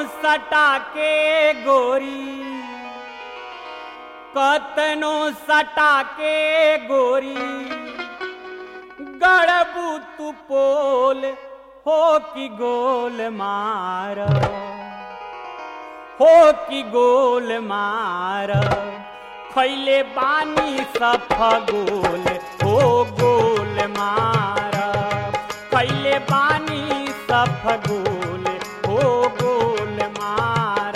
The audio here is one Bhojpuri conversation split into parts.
सटा के गोरी कतनो सटा के गोरी गड़बू तू पोल हो कि गोल मार हो कि गोल मार खैले बानी सफ गोल हो गोल मार खैले बानी सफ गोल हो गोल मार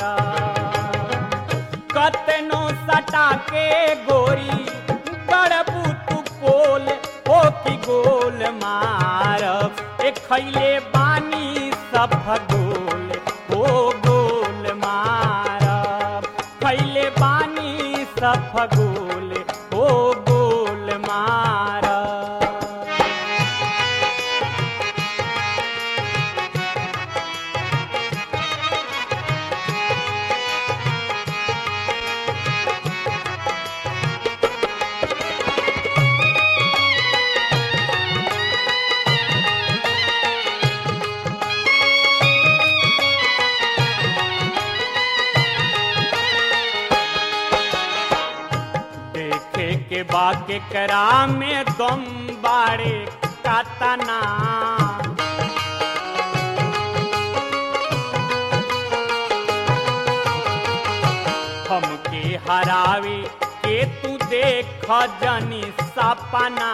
कतनो सटा के गोरी गड़बू तू पोल हो कि गोल मार ए खैले बानी सफ गोल हो गोल मार खैले बानी सफ गोल हो गोल मार देखे के बाके करा में दम बाड़े कातना हमके हरावे के तू देख जनी सपना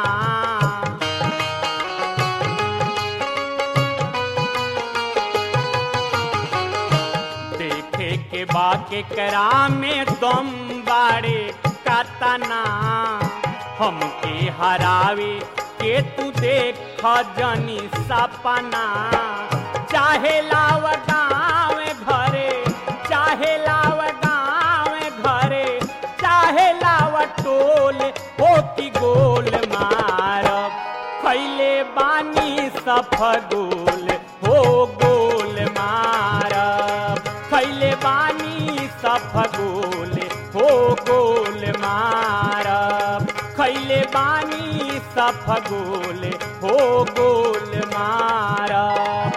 देखे के बाके करा में दम बाड़े कातना हमके हरावे के तू देख जनी सपना चाहे लाव गाँव घरे चाहे लाव गाँव घरे चाहे लाव टोल हो कि गोल मारब खैले बानी सफ गोल हो गोल मारब खैले बानी सफ गोल हो गोल मारब खैले बानी सफ गोल हो गोल मारब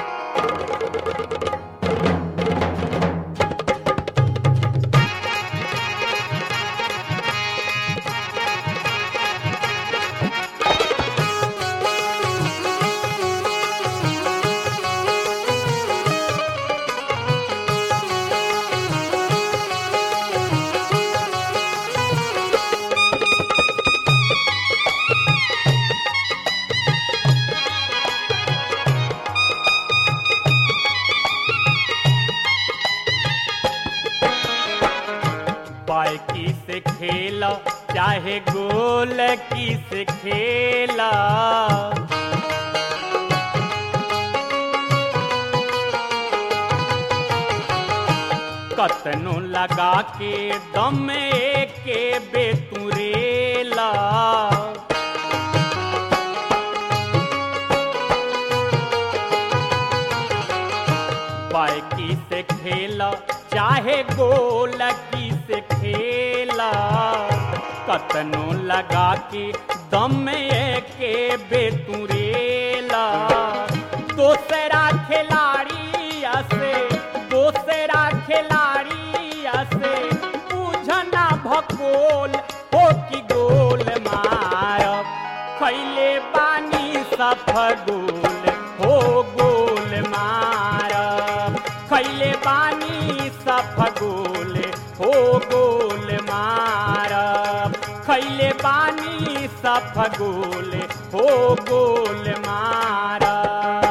बाइकी से खेला चाहे गोल की से खेला कतनो लगा के दम के बेतुरेला बाइकी से खेला चाहे गोल की से खेला कतनो लगा के दम के बेतुरेला दोसरा खिलाड़ी से दोसरा खिलाड़ी से पूछना भकोल हो कि गोल मारब खैले बानी सफ गोल हो गोल मारब खैले बानी सफ गोल हो गोल मारब खैले बानी सफ गोल हो गोल मारब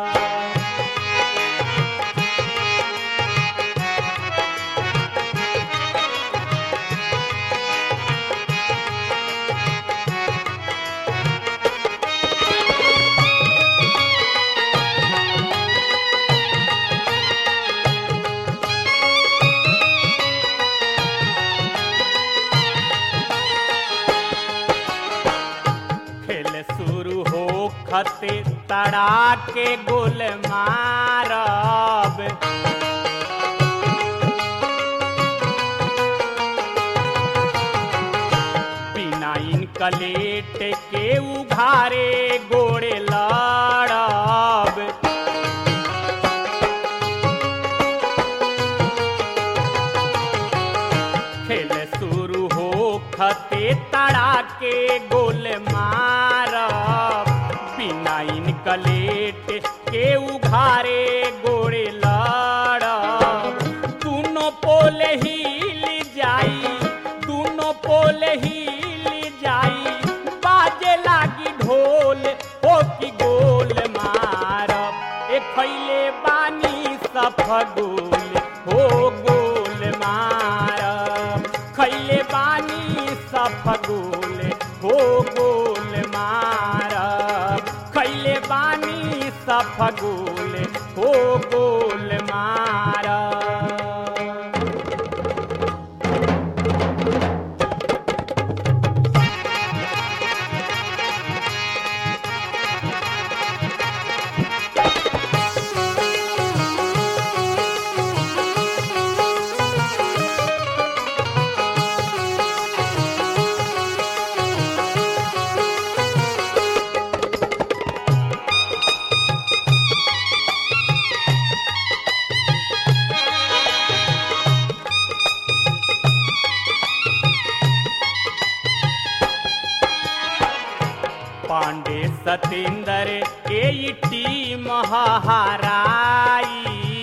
खेल शुरू हो खते तड़ा के गोल मारब बिना इन कलेट के उघारे गोड़े लड़ब गोल मार बिना इनकलेट के उघारे गोड़े लड़ दोनों पोल हिल जाई दोनों पोल हिल जाई बाजे लागी ढोल हो की गोल मारब ए खैले बानी सफगोल हो गोल मारब खैले बानी सफगोल हो गोल मारब खैले बानी सफगोल हो गोल मारब पांडे सतेंद्र के ई टीम हराई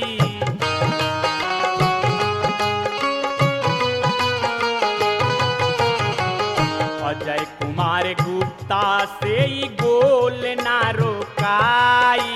अजय कुमार गुप्ता से ई गोल ना रोकाई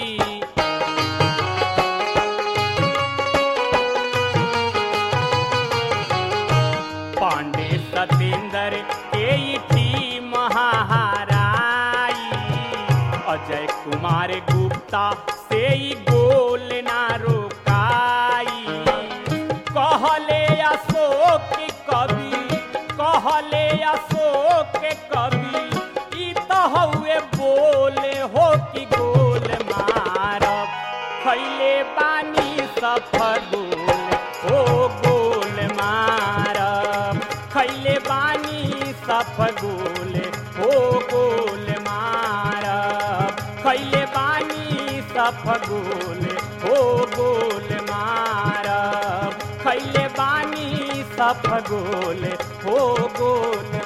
पांडे सतेंद्र के ई टीम हराई अजय कुमार गुप्ता से ई गोल ना रोकाई कहले अशोक कवि कहले अशोक कवि ई तो हउए बोले हो कि गोल मारब खैले बानी सफगोल हो गोल मारब खैले बानी सफगोल हो गोल मारब खैले बानी सफगोल हो गोल मारब खैले बानी सफगोल हो गोल